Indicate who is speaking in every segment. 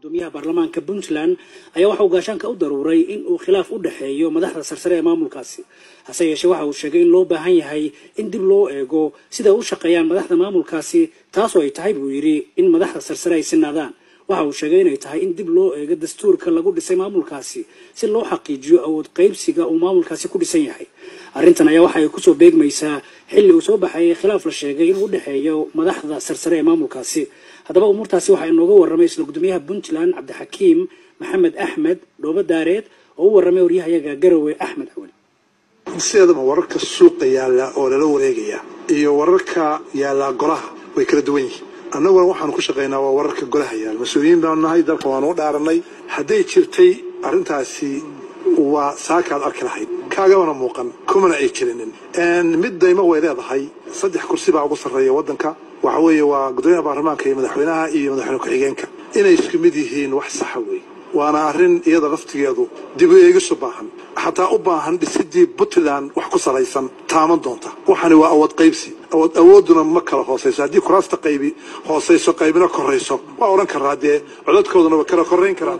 Speaker 1: gudoomiyaha baarlamaanka puntland ayaa waxa uu gaashaanka u daruuray in uu khilaaf u dhexeeyo madaxda sarsare ee maamulkaasi hase yeeshee waxa uu sheegay in loo baahan yahay in dib loo eego sida u shaqeeyaan madaxda maamulkaasi taasoo ay tahay buu yidhi in madaxda sarsare ay sinaadaan waxa uu sheegay inay tahay in dib loo eego dastuurka lagu dhisay maamulkaasi si loo xaqiijiyo awood qaybsiga uu maamulkaasi ku dhisan yahay arrintan ayaa waxa ay kusoo beegmaysaa xilli uu soo baxayay khilaaf la sheegay inuu u dhexeeyo madaxda sarsare ee maamulkaasi haddaba umuurtaasi waxaa inooga warramay isla gudoomiyaha puntland cabdixakiim maxamed axmed dhoobo daareed oo u warramay waryahayaga garowe axmed cawali
Speaker 2: sideedaba wararka suuqa yaalla oo lala wareegaya iyo wararka yaallaa golaha way kala duwan yihiin annaguna waxaanu ku shaqaynaa waa wararka golaha yaalla mas-uuliyiin baanu nahay dalka waanu u dhaaranay hadday jirtay arrintaasi waa saakaad arki lahayd kaagabana muuqan kumana ay jirinin mid daymo way leedahay saddex kursi baa ugu sarreeya waddanka waxa weeye waa gudoomiyaha baarlamaanka iyo madaxweynaha iyo madaxweyne ku-xigeenka inay isku mid yihiin wax saxa weeye waana arrin iyada laftigeedu dib u eegisu baahan xataa u baahan dhisidii puntland wax ku salaysan taaman doonta waxani waa awood qaybsi awood awooduna ma kala hoosayso haddii kuraasta qaybi hoosayso qaybina korayso waa odhan karaa dee codadkooduna waa kala korayn karaa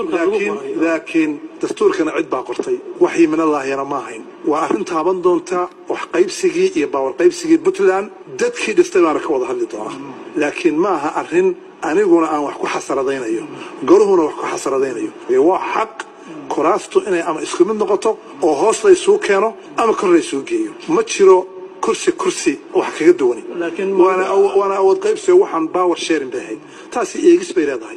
Speaker 2: laakiin dastuurkana cid baa qortay waxii minallaahiyana ma ahayn waa arrin taaban doonta wax qaybsigii iyo baawar qaybsigii puntland dadkii dhistay baana ka wada hadli doona laakiin ma aha arrin aniguna aan wax ku xasaradaynayo goluhuna wax ku xasaradaynayo waa xaq kuraastu inay ama isku mid noqoto oo hoos laysuu keeno ama kor laysuu geeyo ma jiro kursi kursi wax kaga duwani waana awood qaybsiga waxaan power sharing bay ahayd taasi eegis bay leedahay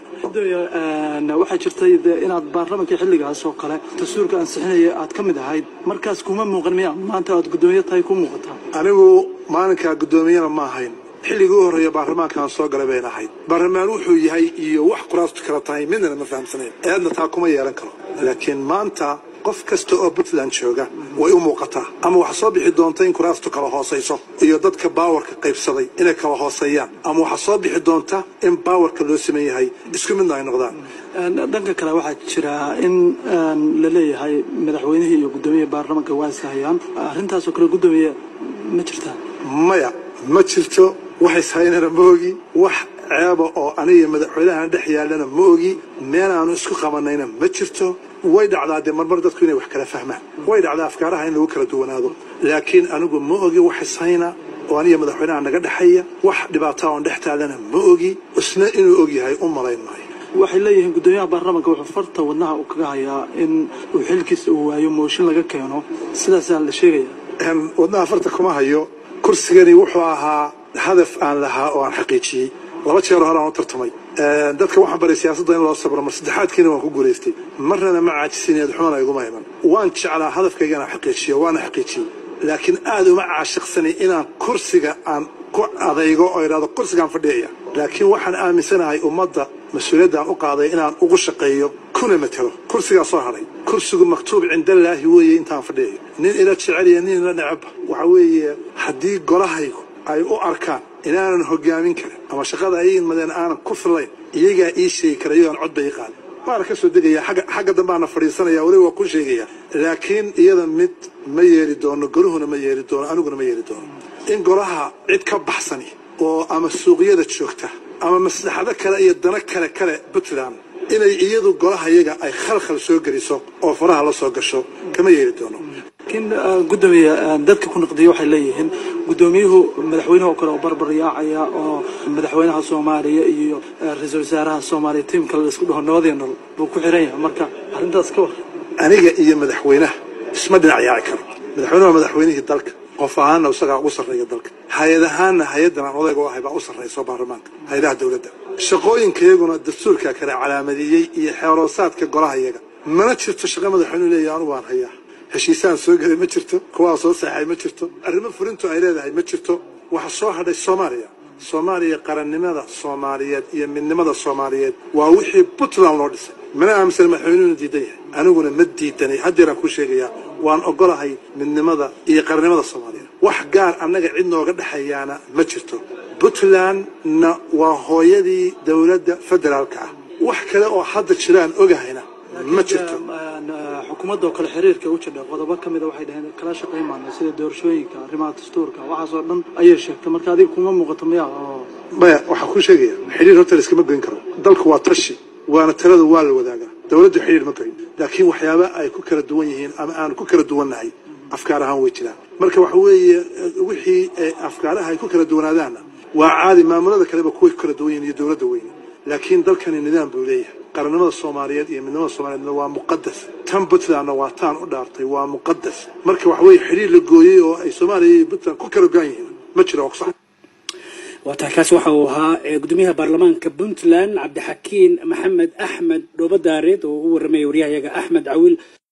Speaker 3: waxaa jirtay inaad baarlamaanka xilligaas oo kale dastuurka ansixinaya aad ka mid ahayd markaas kuma muuqan miya maanta aad gudoomiye tahay ku muuqataa
Speaker 2: anigu maalinkaa gudoomiyana ma ahayn xilligii u horreeya baarlamaankaan soo galay bayna ahayd baarlamaan wuxuu yahay iyo wax kuraastu kala tahay midnana ma fahamsanayn eedna taa kuma yeelan karo laakiin maanta qof kasta oo puntland jooga way u muuqataa ama waxaa soo bixi doonta in kuraastu kala hoosayso iyo dadka baawarka qaybsaday inay kala hooseeyaan ama waxaa soo bixi doonta in baawarka loo siman yahay isku midna ay noqdaan
Speaker 3: dhanka kale waxaa jira in la leeyahay madaxweynihii iyo guddoomiyaha baarlamaanka waa iska hayaan arrintaasoo kale guddoomiye ma jirtaa
Speaker 2: maya ma jirto waxays haynana ma ogi wax ceeba oo aniga madaxweynahan dhex yaallana ma ogi meel aanu isku qabanayna ma jirto way dhacdaa dee marmar dadku inay wax kala fahmaan way dhacdaa afkaaraha in lagu kala duwanaado laakiin anigu ma ogi waxays hayna oo aniga madaxweynaha naga dhexeeya wax dhibaataa oon dhex taallana ma ogi isna inuu og yahay u malayn maayo
Speaker 3: waxay leeyihiin guddoomiyaha baarlamaanka wuxuu farta wadnaha uu kaga hayaa in uu xilkiisa uu waayo mooshin laga keeno sidaasaa la sheegaya
Speaker 2: wadnaha farta kuma hayo kursigani wuxuu ahaa hadaf aan lahaa oo aan xaqiijiyey laba jeer hore aan u tartamay dadka waxaan baray siyaasadda in loo sabro mar saddexaadkiina waan ku guulaystay marnana ma caajisineed xumana iguma iman waan jeclaa hadafkayga inaan xaqiijiyo waana xaqiijiyey laakiin aad uma caashiqsanay inaan kursiga aan ku adaygo oo idhahdo kursigaan fadhiyaya laakiin waxaan aaminsanahay ummadda mas-uuliyaddan u qaaday inaan ugu shaqeeyo kuna matelo kursigaa soo hadhay kursigu maktuub cindallaahi weeye intaan fadhiyayo nin ila jecel iyo nin ila necabba waxa weeye haddii golahaygu ay u arkaan inaanan hogaamin karin ama shaqada ay imadeen aanan ku fillayn iyagaa ii sheegi kara iyagaan cod bay ii qaadin waana ka soo degaya xagga dambaana fadhiisanaya weliba waa ku sheegaya laakiin iyada mid ma yeeli doono goluhuna ma yeeli doono aniguna ma yeeli doono in golaha cid ka baxsani oo ama suuqyada joogta ama maslaxado kale iyo dano kale kale puntland inay iyadu golaha iyaga ay khalkhal soo geliso oo faraha la soo gasho kama yeeli doono
Speaker 3: laakiin guddoomiye dadka ku naqdiya waxay leeyihiin guddoomiyuhu madaxweynaha oo kale oo barbar yaacaya oo madaxweynaha soomaaliya iyo ra-iisul wasaaraha soomaaliya tiimka la isku dhaho nabadii nol buu ku xiran yahay marka arrintaas ka war
Speaker 2: aniga iyo madaxweynaha isma dhinac yaaci karo madaxweynuhu waa madaxweynihii dalka qof ahaanna isagaa ugu sarreeya dalka hay-ad ahaanna hay-addan aan odayga u ahay baa u sarrayso baarlamaanka hay-adaha dowladda shaqooyinkayaguna dastuurkaa kale calaamadeeyey iyo xeeroosaadka golaha iyaga mana jirto shaqa madaxweynuhu leeyahay anugu aan hayaa heshiisaan soo gelay ma jirto kuwaa soo saxay ma jirto arrimo fulintu ay leedahay ma jirto waxa soo hadhay soomaaliya soomaaliya qarannimada soomaaliyeed iyo midnimada soomaaliyeed waa wixii puntland loo dhisay mana aaminsan madaxweynuhuna diidan yahay aniguna ma diidanay haddeeraan kuu sheegayaa waan ogolahay midnimada iyo qarannimada soomaaliyeed wax gaar annaga cid nooga dhexeeyaana ma jirto puntlandna waa hooyadii dowladda federaalka ah wax kale oo hadda jiraan ogahayna ma jirto
Speaker 3: xukuumadda oo kale xiriirka u jidha qodobo ka mida waxay dhaheen kala shaqayn maana sida doorashooyinka arrimaha dastuurka waxaasoo dhan ayay sheegtay marka adiga kuma muuqato miya oo
Speaker 2: maya waxaan kuu sheegaya xiriir horta laiskama goyn karo dalku waa tashi waana talada waa la wadaagaa dowladda xidhiir ma garin laakiin waxyaaba ay ku kala duwan yihiin ama aan ku kala duwannahay afkaar ahaan way jiraan marka waxa weeye wixii afkaaraha ay ku kala duwanaadaanna waa caadi maamulada kaleba kuway ku kala duwan yihiin iyo dowladda weyne laakiin dalkani nidaam buu leeyahay qarannimada soomaaliyeed iyo midnimada soomaaliyeedna waa muqadas tan puntlandna waa taan u dhaartay waa muqadas marka waxa weeye xidhiir la gooyey oo ay soomaaliya iyo puntland ku kala goan yihiin ma jiro waa ku sax
Speaker 1: waa tahay kaasi waxa uu ahaa gudoomiyaha baarlamaanka puntland cabdixakiin maxamed axmed dhoobadaareed oo u warramaya waryahayaga axmed cawil